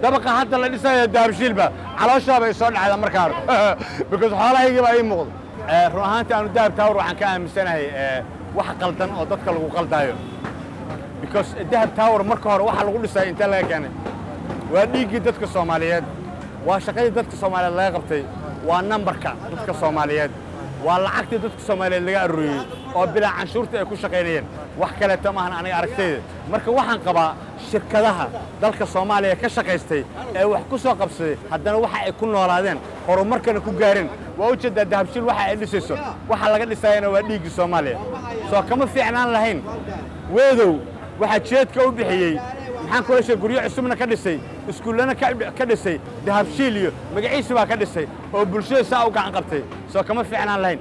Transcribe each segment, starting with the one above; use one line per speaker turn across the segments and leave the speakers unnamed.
dabaqa hadda la dhisaya dahabshiilba calooshaaba ay soo dhacda markaan because xoolahaygii baa ii muuqda run ahaantii aanu dahab taawar waxaan ka aaminsanahay wax qaldan oo dadka lagu qaldaayo because dahab taawar marka hore waxa lagu dhisay intee laga keenay waa dhiiggii dadka soomaaliyeed waa shaqadii dadka soomaaliyeed laga qabtay waa nambarka dadka soomaaliyeed waa lacagtii dadka soomaaliyeed laga arooriyey oo bilaa canshuurta ay ku shaqaynayeen wax kaleeta maahan aniga aragtayda marka waxaan qabaa shirkadaha dalka soomaaliya ka shaqaystay ee wax ku soo qabsaday haddana waxa ay ku noolaadeen horumarkana ku gaareen waa u jeedaa dahabshiil waxa ay dhisayso waxa laga dhisaayana waa dhiiggii soomaaliya soo kama fiicnaan lahayn weedow waxaa jeedka u bixiyey maxaan kula sheeg guryo cusubna ka dhisay iskuullana ka dhisay dahabshiil iyo magaciisi baa ka dhisay oo bulshada saa u gacan qabtay soo kama fiicnaan lahayn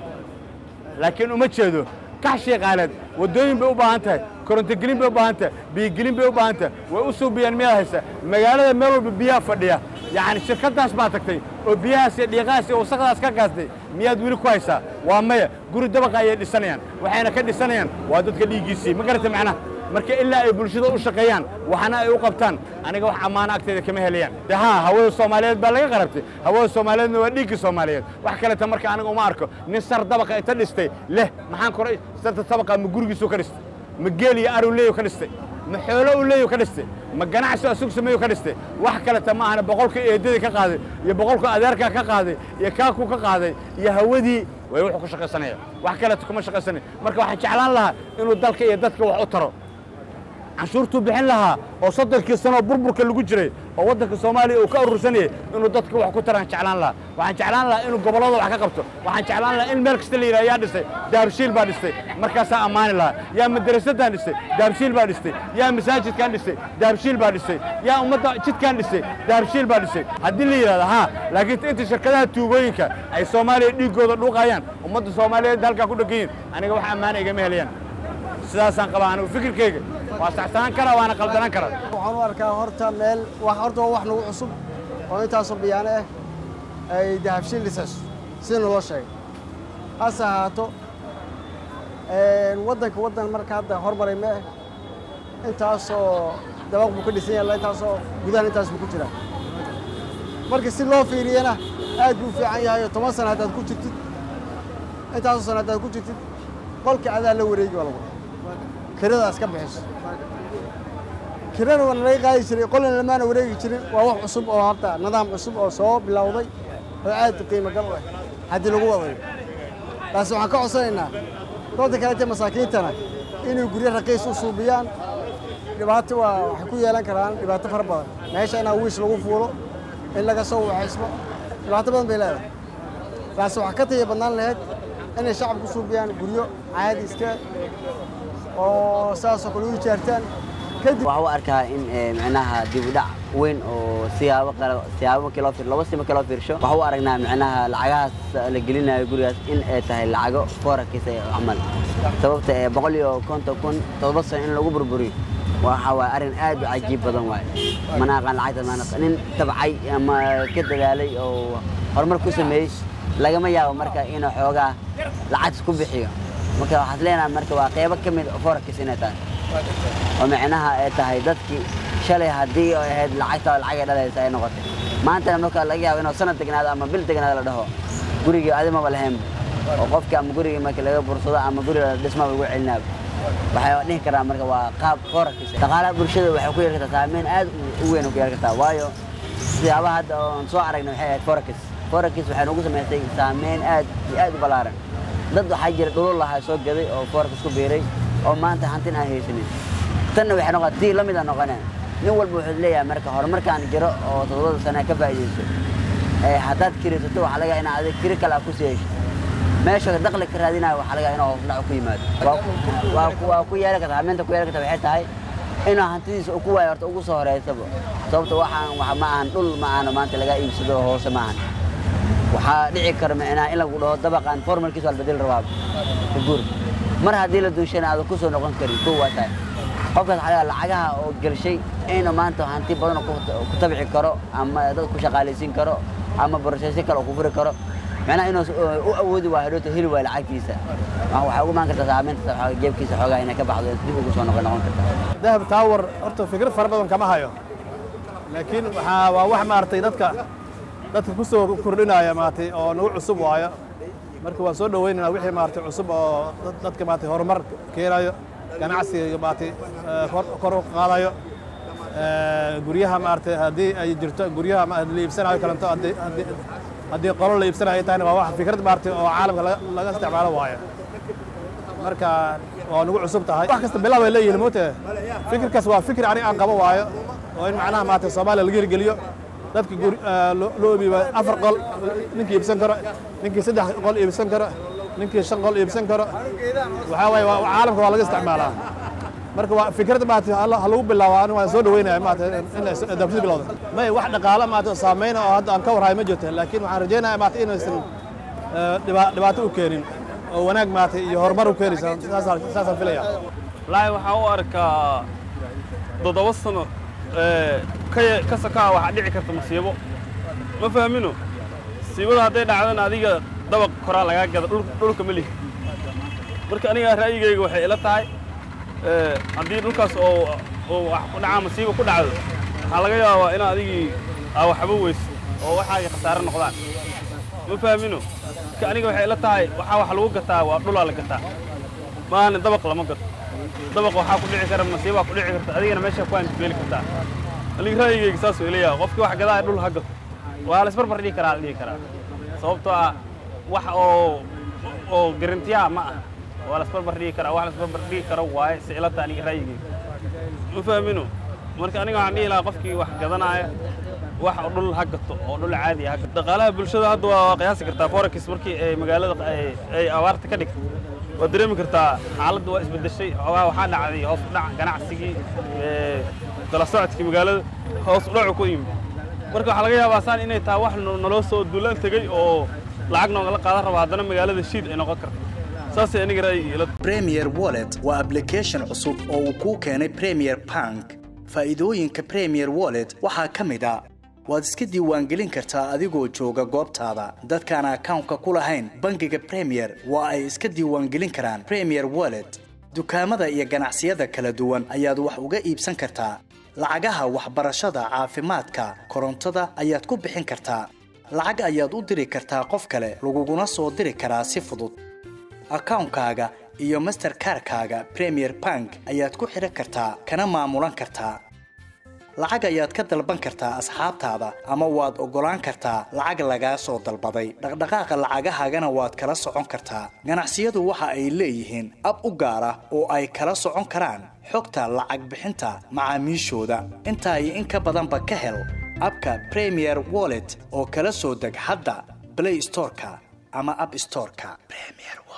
laakiin uma jeedo kax sheeqaaleed waddooyin bay u baahan tahay korontogelin bay u baahan tahay biyogelin bay u baahan tahay way u suubiyaan miyaad haysa magaalada meel walba biyaha fadhiya yacni shirkaddaas baa tagtay oo biyahaas iyo dhiiqahaas iyo wasaqdaas ka gaastay miyaad weli ku haysaa waa maya guri dabaqa ayay dhisanayaan waxayna ka dhisanayaan waa dadka dhiiggiisii ma garata macnaha marka ilaa ay bulshada u shaqeeyaan waxna ay u qabtaan aniga wax ammaano agteeda kama helayaan de haa hawada soomaaliyeed baa laga qarabtay hawada soomaaliyeedna waa dhiiggii soomaaliyeed wax kaleta marka aniga uma arko nin sar dabaqa inta dhistay leh maxaan koray sarta dabaqa ma gurigiisu ka dhistay ma geel iyo aru leeyu ka dhistay ma xoolo u leeyu ka dhistay ma ganacsi asug sameeyu ka dhistay wax kaleta ma ahana boqolka eedadii ka qaaday iyo boqolka adeerkaa ka qaaday iyo kaakuu ka qaaday iyo hawadii way wuxuu ku shaqaysanaya wax kaleta kuma shaqaysanaya marka waxaan jeclaan lahaa inuu dalka iyo dadka wax u taro canshuurtuu bixin lahaa oo soddonkii sanoo burburka lagu jiray oo waddanka soomaaliya uu ka urursanayay inuu dadka wax ku taraan jeclaan lahaa waxaan jeclaan lahaa inuu gobollada wax ka qabto waxaan jeclaan lahaa in meel kasta la yidhaha yaa dhistay dahabshiil baa dhistay markaasaa ammaani lahaa yaa madarasadaan dhistay dahabshiil baa dhistay yaa masaajidkaan dhistay dahabshiil baa dhistay yaa ummadda jidkaan dhistay dahabshiil baa dhistay haddii la yidhahdo haa laakiin inta shirkadaha tuugooyinka ay soomaaliya dhiiggooda dhuuqayaan ummadda soomaaliyeed halkaa ku dhegan yihin aniga wax ammaana igama helayaan sidaasaan qabaa anigu fikirkayga waa saxsanaan karaa waana qaldanaan karaa
waxaan u arkaa horta meel wax horta waa wax nagu cusub oo intaasoo biyaano ah ay dahabshiil dhisayso sida naloo sheegay hase ahaato waddanka waddan marka hadda hormaray ma ah intaasoo dabaq buu ka dhisan yaalla intaasoo gudahan intaas buu ku jiraa marka si loo fiiriyana aad buu u fiican yahay oo toban sana haddaad ku jirtid intaasoo sana haddaad ku jirtid qolka adaa la wareegi baa lagu kiradaas ka bixiso kirana waa nalaga qaadi jiray qolna lamaana wareegi jirin waa wax cusub oo horta nidaam cusub oo soo bilowday oo aad qiimo gal u ah haddii lagu wadayo taasi waxaan ka codsanaynaa dadka kalete masaakiintana inay guryo raqiis u suubiyaan dhibaato waa waxay ku yeelan karaan dhibaato fara badan meesha inaa wiish lagu fuulo in laga soo waxaysmo dhibaato badan bay leedahay taasi waxaa ka taya badnaan lahayd inay shacabku suubiyaan guryo caadi iska oo saasoo kale u ijaartaan kadib
waxaa u arkaa in micnaha dib u dhac weyn oo siyaabo kale siyaabo markii loo fiir laba si markii loo fiirsho waxaa u aragnaa micnaha lacagahaas la gelinayo gurigaas in ay tahay lacago foorarkiisa camal sababta ee boqol iyo konton kun todoba sano in lagu burburiyo waxa waaye arrin aad u cajiib badan waaye mana aqaan lacagta maana nin tabcay ama ka dadaalay oo horumar ku sameeyey lagama yaabo marka inuu xoogaa lacagtas ku bixiyo marka waxaad leenahay marka waa qeybo ka mid foorarkiisa inay tahay oo micnaha ay tahay dadkii shalay haddii ay ahayd lacagta lacagay dhalaysa ay noqotay maantana marka laga yaabo inuu sanad degnaado ama bil degnaado la dhaho gurigii adimaba lahayn oo qofkii ama gurigii marka laga bursado ama guriga dhismaba lagu celinaaba waxay dhihi karaa marka waa qaab foorarkiisa dhaqaalaha bulshada waxay ku yeeli kartaa saameyn aad u weyn ku yeeli kartaa waayo siyaabaha hadda oon soo aragnay waxay ahayd foorarkiis foorarkiis waxay nagu samaysay saameyn aad iyo aad u ballaaran dad waxaa jira dhulul lahaa soo gaday oo foorarkiis ku biiray oo maanta hantin aan haysanin tanna waxay noqon tii la mid a noqoneen nin walba wuxuu leeyahay marka horumarkaan jiro oo toddobada sane ka faa'iidayso haddaad kiraysato waxaa laga inaad adig kiri kale aad ku sii hesho meesha daqli ka raadinayo waxaa laga inuu hoosdhac ku yimaado waa ku yeeli karta hamiinta ku yeeli karta waxay tahay inuu hantidiisa ku waayo horta ugu soo horeysaba sababta waxaan wax ma ahan dhul ma ahano maanta laga iibsado oo hoose ma ahan waxaa dhici kara micnaha in lagu dhaho dabaqan formalkiisa waa la bedeli rabaa guur mar haddii la duushana aadan ku soo noqon karin kow waa tahay qofkaas waxaa lacagaha oo gelshay inuu maanta hanti badan ku tabci karo ama dad ku shaqaalaysiin karo ama borshaysi kale oo ku furi karo macnaha inuu u awoodi waa hadhoota heli waaya lacagtiisa waxay ugu imaan kartaa saameynta jeebkiisa xoogaa inay ka baxdo dib ugu soo noqon noqon kartaa
dahab taawar horta fikrad fara badan kama hayo laakiin waxaa waa wax maaragtay dadka dadka ku soo kordhinaya maaragtay oo nagu cusub waayo marka waan soo dhowaynaynaa wixii maaragtay cusub oo dad- dadka maaragtay horumar keenayo ganacsiga maaragtay eh, kor kor u qaadayo Eh, guryaha maaragtay haddii ay jirto guryaha ma- la iibsanayo kalanto haddii haddii haddii qolo la iibsanayo ay tahayna waa wax fikrad maaragtay oo caalamka laga laga isticmaalo waayo marka waa nagu cusub tahay wax kasta bilaab ay leeyihiin moote fikirkaas waa fikir aniga aan qabo waayo oo in macnaha maaragtay soomaaliya laga hirgeliyo dadka guri eh, loo loo iibiyo afar qol ninkii iibsan karo ninkii saddex qol iibsan karo ninkii shan qol iibsan karo waxaa waaye waa- caalamka waa laga isticmaalaa marka waa fikrad maaragtay ha ha lagu bilaabo aniga waan soo dhaweynaya maaragtay in ay adabsida bilowda may wax dhaqaale maaragtay oo saameyna oo hadda aan ka warhayo ma jirto laakiin waxaan rajeynaya maaragtay inaysan eh, dhiba- dhibaato u keenin oo wanaag maaragtay iyo horumar u keenaysa saasaan saasaan filaya
wallaahi waxaan u arkaa toddoba sano ee, ka ya- ka sokaa waxaa dhici karta musiibo ma fahmino musiibada hadday dhacdana adiga dabaq koraa lagaa gada dhul- dhulka ma lihi marka aniga ra'yigayga waxay ila tahay ee, haddii dhulkaas oo oo wax ku dhacaa musiibo ku dhacdo waxaa laga yaabaa in adigii aa waxba weyso oo waxaagii khasaare noqdaan ma fahmino marka aniga waxay ila tahay waxaa wax lagu gataa waa dhulaa la gataa maahane dabaq lama gato dabaq waxaa ku dhici kara masiibaa ku dhici karta adigana meesha ku antibeeli kartaa aniga ra'yigayga saasuu ilayaa qofkii wax gadaa dhul ha gato waa la isbarbar dhigi karaa la dhihi karaa sababtoo ah wax oo oo garantiyaa ma ah waa la isbarbar dhigi karaa wax la isbarbar dhigi karo waaye si ilata aniga ra'yigayga ma fahmino marka aniga waxaan dhihi lahaa qofkii wax gadanaya wax oo dhul ha gato oo dhul caadi ha gato dhaqaalaha bulshada hadda waa qiyaasi kartaa forex markii ay magaalada ay- ay abaarta ka dhigto waad dareemi kartaa xaaladda waa isbedeshay xoogaa waxaa dhacday hoos u dhac ganacsigii ee, kala socodkii magaalada hoos u dhacu ku yimid marka waxaa laga yaabaa saan inay tahay wax no- naloo soo duulaan tegey oo lacag noogala qaadan rabo haddana magaalada shiid ay noqon karto saasay aniga ra'yigii ila
Premier Wallet waa application cusub oo uu kuu keenay Premier Bank. Faa'iidooyinka Premier Wallet waxaa ka mid ah waad iska diiwaangelin kartaa adigoo jooga goobtaada. Dadkaan akawnka ku lahayn bangiga Premier waa ay iska diiwaangelin karaan Premier Wallet. Dukaamada iyo ganacsiyada kala duwan ayaad wax uga iibsan kartaa. Lacagaha waxbarashada, caafimaadka, korontada ayaad ku bixin kartaa. Lacag ayaad u diri kartaa qof kale, laguguna soo diri karaa si fudud. akawnkaaga iyo masterkarkaaga premier bank ayaad ku xidhan kartaa kana maamulan kartaa lacag ayaad ka dalban kartaa asxaabtaada ama waad oggolaan kartaa lacag lagaa soo dalbaday dhaqdhaqaaqa lacagahaagana waad kala socon kartaa ganacsiyadu waxa ay leeyihiin ab u gaar ah oo ay kala socon karaan xogta lacag bixinta macaamiishooda intaa iyo in ka badanba ka hel abka premier wallet oo kala soo deg hadda play storeka ama app storeka premier